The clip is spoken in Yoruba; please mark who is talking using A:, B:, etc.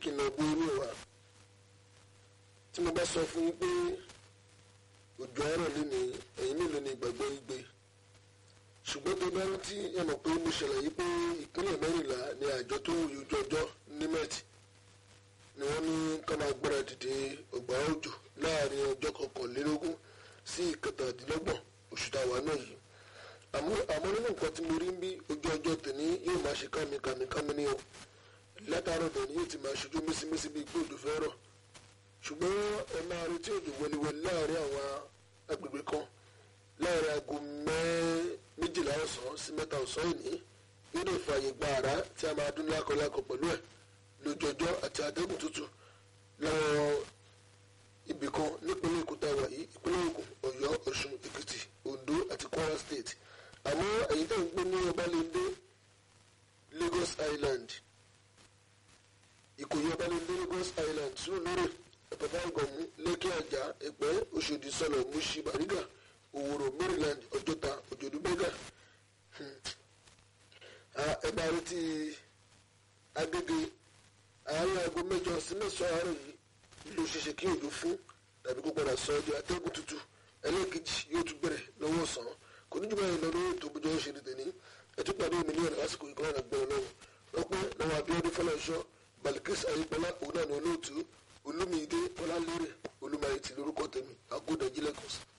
A: kí n lọ gbé orí wa tí mo bá sọ fún yín pé òjò àárọ̀ lé ní ẹ̀yìn mélòó ni ìgbàgbọ́ yín gbé ṣùgbọ́n tó bá rántí ẹ mọ̀ pé mo ṣàlàyé pé ìpínlẹ̀ mẹ́rìnlá ni àjọ tó wòye ojú ọjọ́ nimet ni wọ́n ní ká máa gbára dìde ọgbà òjò láàrin ọjọ́ kọkànlélógún sí ìkẹtàdínlọ́gbọ̀n oṣù táwa náà yìí àmọ́ àmọ́ nínú nǹkan tí mo rí ń bí ojú ọjọ́ tèmi yóò máa ṣe kámi kámi kámi ní o látàárọ̀ tèmi yóò ti máa ṣojú mísímísí bíi pé òjò fẹ́ rọ̀ ṣùgbọ́n ẹ máa retí òjò wẹliwẹli láàrin àwọn agbègbè kan láàrin aago méjìlá ọ̀sán sí mẹ́ta ọ̀sán ìní yóò lè fààyè gba àrá tí a máa dún lákọlákọ pẹ̀lú ẹ̀ lójoojọ́ àti atẹ́gùn tútù láwọn ibì kan nípínlẹ̀ Èkó tá a wà yìí ìpínlẹ̀ Ògùn Ọ̀yọ́ Ọ̀ṣun Èkìtì Oǹdó àti Kwara State àmọ́ èyí tó ń gbé ní Ọbalẹ́ndé Lagos Island Ìkòyí Ọbalẹ́ndé Lagos Island Sùúrùlérè ẹ̀pẹ̀fà ìgọ̀mú Lẹ́kì Àjà Ẹ̀pẹ́ Òṣòdì Sọ̀lọ̀ Mùṣí Bàrígà Òwòrò Maryland Ọjọ́ta Òjòdú Bẹ́gà ẹ̀bà retí Agége àárín aago mẹ́jọ sí mẹ́sàn-án àárọ̀ yìí ló ṣeṣe kí òjò fún tàbí kó padà sọ ọjọ́ atẹ́gùn tútù ẹlẹ́ẹ̀kejì yóò tún bẹ̀rẹ̀ lọ́wọ́ ọ̀sán kò ní jù báyìí lọ lórí ètò òbújọ́ ṣe ní tèmi ẹtú pàdé mi ní ọ̀nà lásìkò ìkọ́nà àgbẹ̀rẹ̀ lọ́wọ́ lọ́pẹ́ lọ́wọ́ Abíọ́dún Fọlọ́nṣọ́ Balikis Ayípọ́lá òun náà ní olóòtú Olúmídé Ọlálérè Olúmayẹtì lórúkọ tèmi Àgọ́dọ̀ Jílẹ̀kùn